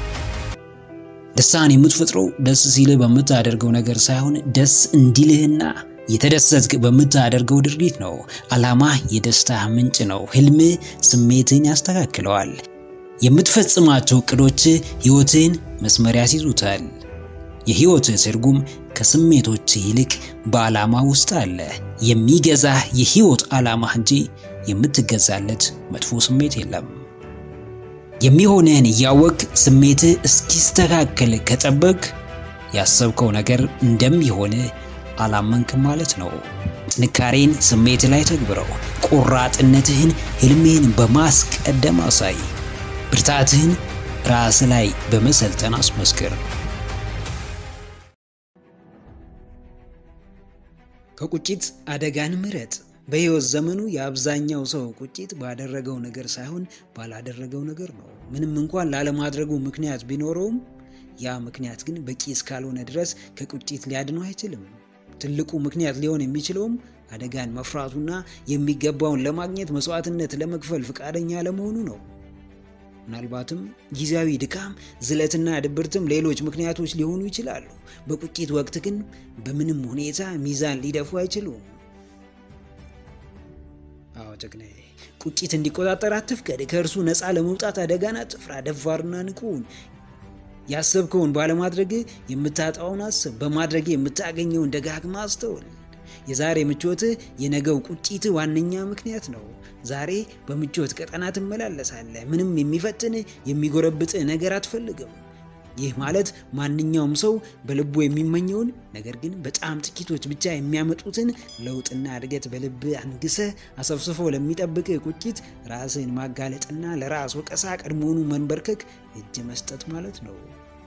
ደስታን የምትፈጥረው ደስ ሲልህ በምታደርገው ነገር ሳይሆን ደስ እንዲልህና የተደሰትክ በምታደርገው ድርጊት ነው። ዓላማ የደስታ ምንጭ ነው። ህልም ስሜትን ያስተካክለዋል። የምትፈጽማቸው እቅዶች ህይወትን መስመር ያስይዙታል። የህይወት ትርጉም ከስሜቶች ይልቅ በዓላማ ውስጥ አለ። የሚገዛህ የህይወት ዓላማ እንጂ የምትገዛለት መጥፎ ስሜት የለም። የሚሆንህን እያወቅ ስሜትህ እስኪስተካከል ከጠበቅ ያሰብከው ነገር እንደሚሆን አላመንክም ማለት ነው። ጥንካሬን ስሜት ላይ ተግብረው። ቆራጥነትህን ህልምህን በማስቀደም አሳይ። ብርታትህን ራስ ላይ በመሰልጠን አስመስክር። ከቁጭት አደጋን ምረጥ። በህይወት ዘመኑ የአብዛኛው ሰው ቁጭት ባደረገው ነገር ሳይሆን ባላደረገው ነገር ነው። ምንም እንኳን ላለማድረጉ ምክንያት ቢኖረውም ያ ምክንያት ግን በቂ እስካልሆነ ድረስ ከቁጭት ሊያድነው አይችልም። ትልቁ ምክንያት ሊሆን የሚችለውም አደጋን መፍራቱና የሚገባውን ለማግኘት መስዋዕትነት ለመክፈል ፈቃደኛ ለመሆኑ ነው። ምናልባትም ጊዜያዊ ድካም፣ ዝለትና ድብርትም ሌሎች ምክንያቶች ሊሆኑ ይችላሉ። በቁጭት ወቅት ግን በምንም ሁኔታ ሚዛን ሊደፉ አይችሉም። አዎ ጀግናዬ፣ ቁጭት እንዲቆጣጠር አትፍቀድ። ከእርሱ ነፃ ለመውጣት አደጋን አትፍራ። ደፋርና ንቁን ያሰብከውን ባለማድረግ የምታጣውን አስብ። በማድረግ የምታገኘውን ደጋግማ አስተውል። የዛሬ ምቾትህ የነገው ቁጭት ዋነኛ ምክንያት ነው። ዛሬ በምቾት ቀጠና ትመላለሳለህ። ምንም የሚፈትንህ የሚጎረብጥህ ነገር አትፈልግም። ይህ ማለት ማንኛውም ሰው በልቡ የሚመኘውን ነገር ግን በጣም ጥቂቶች ብቻ የሚያመጡትን ለውጥና እድገት በልብ አንግሰህ አሰፍስፎ ለሚጠብቅ ቁጭት ራስን ማጋለጥና ለራስ ወቀሳ ቀድሞውኑ መንበርከክ እጅ መስጠት ማለት ነው።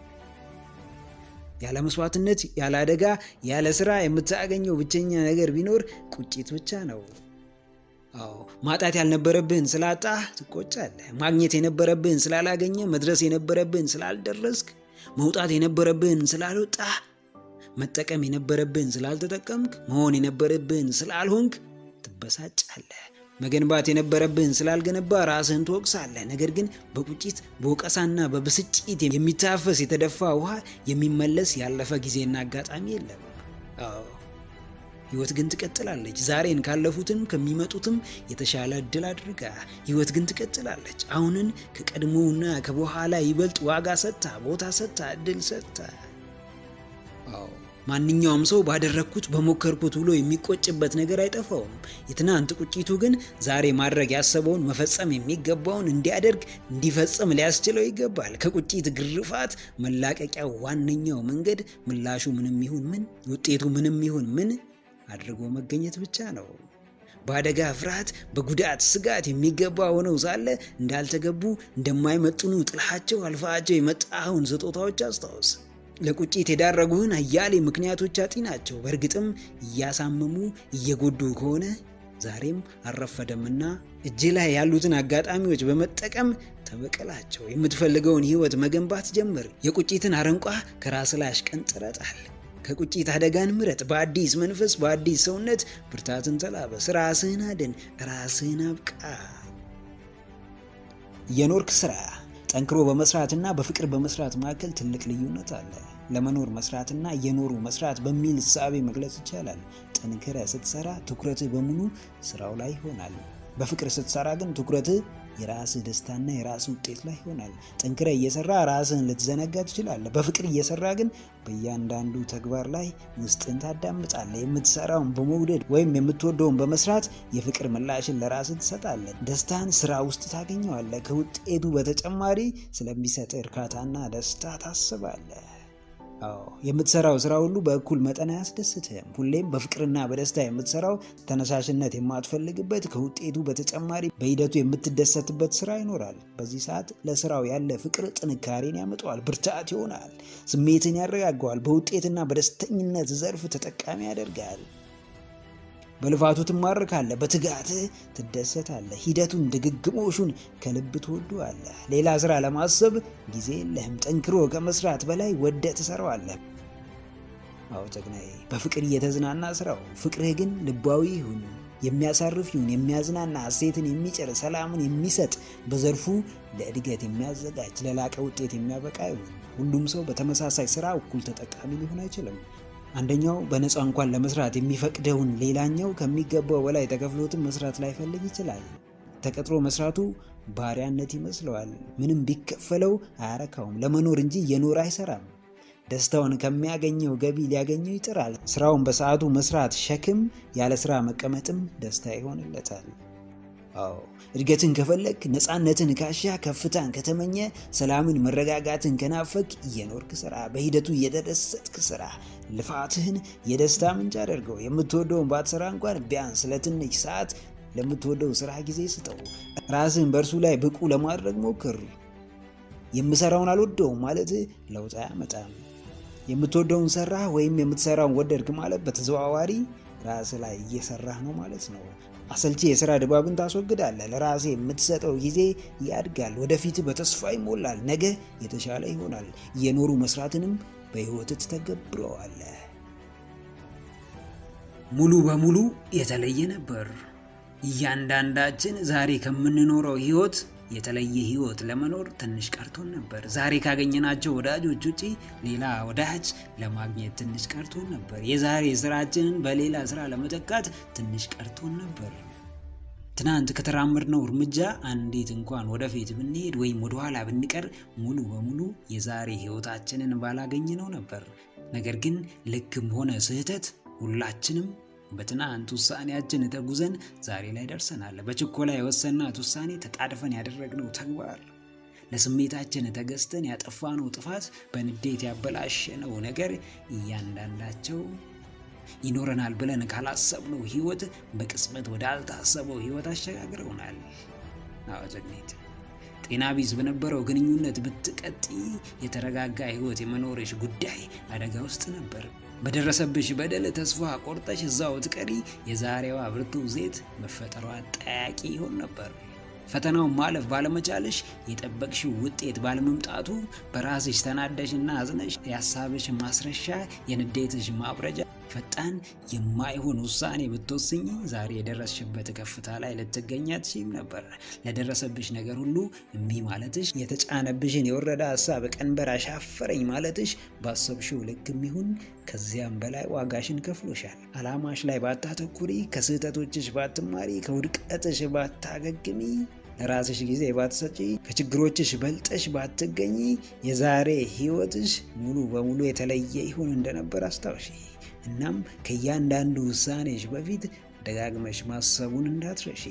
ያለ መስዋዕትነት፣ ያለ አደጋ፣ ያለ ስራ የምታገኘው ብቸኛ ነገር ቢኖር ቁጭት ብቻ ነው። አዎ ማጣት ያልነበረብህን ስላጣህ ትቆጫለህ። ማግኘት የነበረብህን ስላላገኘ፣ መድረስ የነበረብህን ስላልደረስክ፣ መውጣት የነበረብህን ስላልወጣህ፣ መጠቀም የነበረብህን ስላልተጠቀምክ፣ መሆን የነበረብህን ስላልሆንክ ትበሳጫለህ። መገንባት የነበረብህን ስላልገነባ ራስህን ትወቅሳለህ። ነገር ግን በቁጭት በወቀሳና በብስጭት የሚታፈስ የተደፋ ውሃ የሚመለስ ያለፈ ጊዜና አጋጣሚ የለም። አዎ ህይወት ግን ትቀጥላለች። ዛሬን ካለፉትም ከሚመጡትም የተሻለ እድል አድርጋ ህይወት ግን ትቀጥላለች። አሁንን ከቀድሞውና ከበኋላ ይበልጥ ዋጋ ሰጥታ፣ ቦታ ሰጥታ፣ እድል ሰጥታ። አዎ ማንኛውም ሰው ባደረግኩት በሞከርኩት ብሎ የሚቆጭበት ነገር አይጠፋውም። የትናንት ቁጭቱ ግን ዛሬ ማድረግ ያሰበውን መፈጸም የሚገባውን እንዲያደርግ እንዲፈጽም ሊያስችለው ይገባል። ከቁጭት ግርፋት መላቀቂያው ዋነኛው መንገድ ምላሹ ምንም ይሁን ምን፣ ውጤቱ ምንም ይሁን ምን አድርጎ መገኘት ብቻ ነው። በአደጋ ፍርሃት፣ በጉዳት ስጋት የሚገባ ሆነው ሳለ እንዳልተገቡ እንደማይመጥኑ ጥላቸው አልፋቸው የመጣኸውን ስጦታዎች አስታውስ። ለቁጭት የዳረጉህን አያሌ ምክንያቶች አጢናቸው። በእርግጥም እያሳመሙ እየጎዱ ከሆነ ዛሬም አልረፈደምና እጅ ላይ ያሉትን አጋጣሚዎች በመጠቀም ተበቀላቸው። የምትፈልገውን ህይወት መገንባት ጀምር። የቁጭትን አረንቋ ከራስ ላይ አሽቀንጥረህ ጣል። ከቁጭት አደጋን ምረጥ። በአዲስ መንፈስ በአዲስ ሰውነት ብርታትን ተላበስ። ራስህን አድን፣ ራስህን አብቃ። የኖርክ ስራ ጠንክሮ በመስራትና በፍቅር በመስራት መካከል ትልቅ ልዩነት አለ። ለመኖር መስራትና እየኖሩ መስራት በሚል እሳቤ መግለጽ ይቻላል። ጠንክረ ስትሰራ ትኩረትህ በሙሉ ስራው ላይ ይሆናል። በፍቅር ስትሰራ ግን ትኩረትህ የራስህ ደስታና የራስህ ውጤት ላይ ይሆናል። ጠንክረ እየሰራ ራስህን ልትዘነጋ ትችላለህ። በፍቅር እየሰራ ግን በእያንዳንዱ ተግባር ላይ ውስጥን ታዳምጣለህ። የምትሰራውን በመውደድ ወይም የምትወደውን በመስራት የፍቅር ምላሽን ለራስህ ትሰጣለህ። ደስታን ስራ ውስጥ ታገኘዋለህ። ከውጤቱ በተጨማሪ ስለሚሰጥ እርካታና ደስታ ታስባለህ። አዎ የምትሰራው ስራ ሁሉ በእኩል መጠን አያስደስትህም። ሁሌም በፍቅርና በደስታ የምትሰራው ተነሳሽነት የማትፈልግበት ከውጤቱ በተጨማሪ በሂደቱ የምትደሰትበት ስራ ይኖራል። በዚህ ሰዓት ለስራው ያለ ፍቅር ጥንካሬን ያመጣዋል፣ ብርታት ይሆናል፣ ስሜትን ያረጋገዋል፣ በውጤትና በደስተኝነት ዘርፍ ተጠቃሚ ያደርጋል። በልፋቱ ትማርካለህ፣ በትጋትህ ትደሰታለህ። ሂደቱን ድግግሞሹን ከልብ ትወደዋለህ። ሌላ ስራ ለማሰብ ጊዜ የለህም። ጠንክሮ ከመስራት በላይ ወደ ትሰራዋለህ። አዎ ጀግናዬ፣ በፍቅር እየተዝናና ስራው። ፍቅርህ ግን ልባዊ ይሁን፣ የሚያሳርፍ ይሁን፣ የሚያዝናና ሐሴትን የሚጭር ሰላምን የሚሰጥ በዘርፉ ለእድገት የሚያዘጋጅ ለላቀ ውጤት የሚያበቃ ይሁን። ሁሉም ሰው በተመሳሳይ ስራ እኩል ተጠቃሚ ሊሆን አይችልም። አንደኛው በነፃ እንኳን ለመስራት የሚፈቅደውን ሌላኛው ከሚገባው በላይ ተከፍሎትም መስራት ላይፈልግ ይችላል። ተቀጥሮ መስራቱ ባሪያነት ይመስለዋል። ምንም ቢከፈለው አያረካውም። ለመኖር እንጂ እየኖረ አይሰራም። ደስታውን ከሚያገኘው ገቢ ሊያገኘው ይጥራል። ስራውን በሰዓቱ መስራት ሸክም፣ ያለ ስራ መቀመጥም ደስታ ይሆንለታል። አዎ እድገትን ከፈለግ፣ ነፃነትን ካሻ፣ ከፍታን ከተመኘ፣ ሰላምን መረጋጋትን ከናፈቅ እየኖርክ ስራ፣ በሂደቱ እየተደሰትክ ስራ። ልፋትህን የደስታ ምንጭ አድርገው። የምትወደውን ባትሰራ እንኳን ቢያንስ ለትንሽ ሰዓት ለምትወደው ስራ ጊዜ ስጠው። ራስህን በእርሱ ላይ ብቁ ለማድረግ ሞክር። የምሰራውን አልወደውም ማለት ለውጥ አያመጣም። የምትወደውን ሰራህ ወይም የምትሰራውን ወደድክ ማለት በተዘዋዋሪ ራስህ ላይ እየሰራህ ነው ማለት ነው። አሰልቺ የስራ ድባብን ታስወግዳለህ። ለራሴ የምትሰጠው ጊዜ ያድጋል። ወደፊት በተስፋ ይሞላል። ነገ የተሻለ ይሆናል። እየኖሩ መስራትንም በህይወት ትተገብረዋለህ። ሙሉ በሙሉ የተለየ ነበር። እያንዳንዳችን ዛሬ ከምንኖረው ህይወት የተለየ ህይወት ለመኖር ትንሽ ቀርቶን ነበር። ዛሬ ካገኘናቸው ወዳጆች ውጪ ሌላ ወዳጅ ለማግኘት ትንሽ ቀርቶን ነበር። የዛሬ ስራችንን በሌላ ስራ ለመተካት ትንሽ ቀርቶን ነበር። ትናንት ከተራመድነው እርምጃ አንዲት እንኳን ወደፊት ብንሄድ ወይም ወደኋላ ብንቀር ሙሉ በሙሉ የዛሬ ህይወታችንን ባላገኘነው ነበር። ነገር ግን ልክም ሆነ ስህተት ሁላችንም በትናንት ውሳኔያችን ተጉዘን ዛሬ ላይ ደርሰናል። በችኮላ የወሰናት ውሳኔ፣ ተጣድፈን ያደረግነው ተግባር፣ ለስሜታችን ተገዝተን ያጠፋነው ጥፋት፣ በንዴት ያበላሸነው ነገር እያንዳንዳቸው ይኖረናል ብለን ካላሰብነው ህይወት በቅጽበት ወደ አልታሰበው ህይወት አሸጋግረውናል። አዎ ጀግኒት፣ ጤና ቢስ በነበረው ግንኙነት ብትቀጢ የተረጋጋ ህይወት የመኖርሽ ጉዳይ አደጋ ውስጥ ነበር። በደረሰብሽ በደል ተስፋ ቆርጠሽ እዛው ትቀሪ የዛሬዋ ብርቱ ሴት መፈጠሯ ጠያቂ ይሆን ነበር። ፈተናውን ማለፍ ባለመቻልሽ የጠበቅሽው ውጤት ባለመምጣቱ በራስሽ ተናደሽና አዝነሽ የሀሳብሽ ማስረሻ የንዴትሽ ማብረጃ ፈጣን የማይሆን ውሳኔ ብትወስኝ ዛሬ የደረስሽበት ከፍታ ላይ ልትገኝ አትችይም ነበር። ለደረሰብሽ ነገር ሁሉ እምቢ ማለትሽ፣ የተጫነብሽን የወረደ ሀሳብ ቀንበር አሻፈረኝ ማለትሽ ባሰብሽው ልክ የሚሆን ከዚያም በላይ ዋጋሽን ከፍሎሻል። አላማሽ ላይ ባታተኩሪ፣ ከስህተቶችሽ ባትማሪ፣ ከውድቀትሽ ባታገግሚ ለራስሽ ጊዜ ባትሰጪ ከችግሮችሽ በልጠሽ ባትገኝ የዛሬ ህይወትሽ ሙሉ በሙሉ የተለየ ይሆን እንደነበር አስታውሺ። እናም ከእያንዳንዱ ውሳኔሽ በፊት ደጋግመሽ ማሰቡን እንዳትረሺ።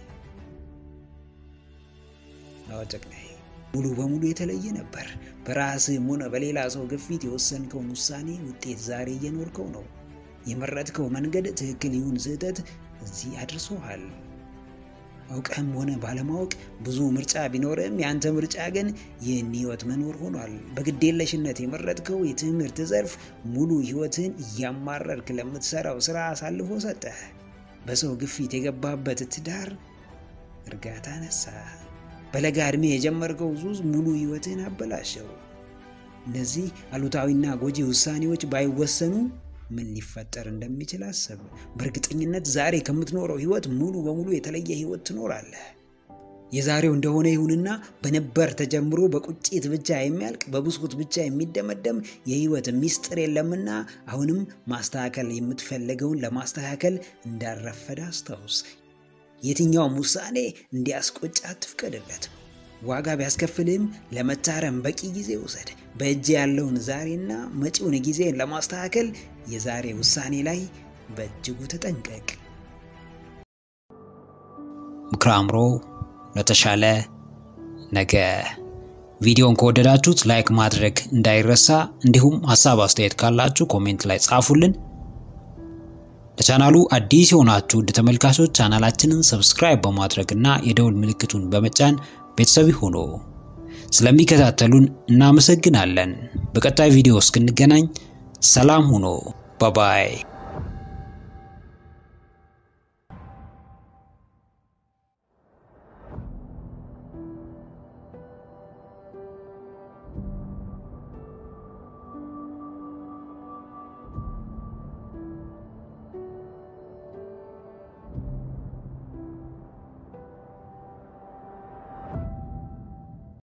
አወጨቅናይ ሙሉ በሙሉ የተለየ ነበር። በራስህም ሆነ በሌላ ሰው ግፊት የወሰንከውን ውሳኔ ውጤት ዛሬ እየኖርከው ነው። የመረጥከው መንገድ ትክክል ይሁን ስህተት እዚህ አድርሶሃል። አውቀህም ሆነ ባለማወቅ ብዙ ምርጫ ቢኖርም የአንተ ምርጫ ግን ይህን ህይወት መኖር ሆኗል። በግዴለሽነት የመረጥከው የትምህርት ዘርፍ ሙሉ ህይወትን እያማረርክ ለምትሰራው ስራ አሳልፎ ሰጠህ። በሰው ግፊት የገባበት ትዳር እርጋታ ነሳ። በለጋ ዕድሜ የጀመርከው ሱስ ሙሉ ህይወትን አበላሸው። እነዚህ አሉታዊና ጎጂ ውሳኔዎች ባይወሰኑ ምን ሊፈጠር እንደሚችል አሰብ። በእርግጠኝነት ዛሬ ከምትኖረው ህይወት ሙሉ በሙሉ የተለየ ህይወት ትኖራለህ። የዛሬው እንደሆነ ይሁንና በነበር ተጀምሮ በቁጭት ብቻ የሚያልቅ በብስኩት ብቻ የሚደመደም የህይወት ሚስጥር የለምና አሁንም ማስተካከል የምትፈልገውን ለማስተካከል እንዳረፈደ አስታውስ። የትኛውም ውሳኔ እንዲያስቆጭ አትፍቀድለት። ዋጋ ቢያስከፍልህም ለመታረም በቂ ጊዜ ውሰድ። በእጅ ያለውን ዛሬና መጪውን ጊዜን ለማስተካከል የዛሬ ውሳኔ ላይ በእጅጉ ተጠንቀቅ። ምክረ አእምሮ ለተሻለ ነገ። ቪዲዮን ከወደዳችሁት ላይክ ማድረግ እንዳይረሳ፣ እንዲሁም ሀሳብ አስተያየት ካላችሁ ኮሜንት ላይ ጻፉልን። ለቻናሉ አዲስ የሆናችሁ ውድ ተመልካቾች ቻናላችንን ሰብስክራይብ በማድረግ እና የደውል ምልክቱን በመጫን ቤተሰብ ሆኖ ስለሚከታተሉን እናመሰግናለን። በቀጣይ ቪዲዮ እስክንገናኝ ሰላም ሁኑ። ባባይ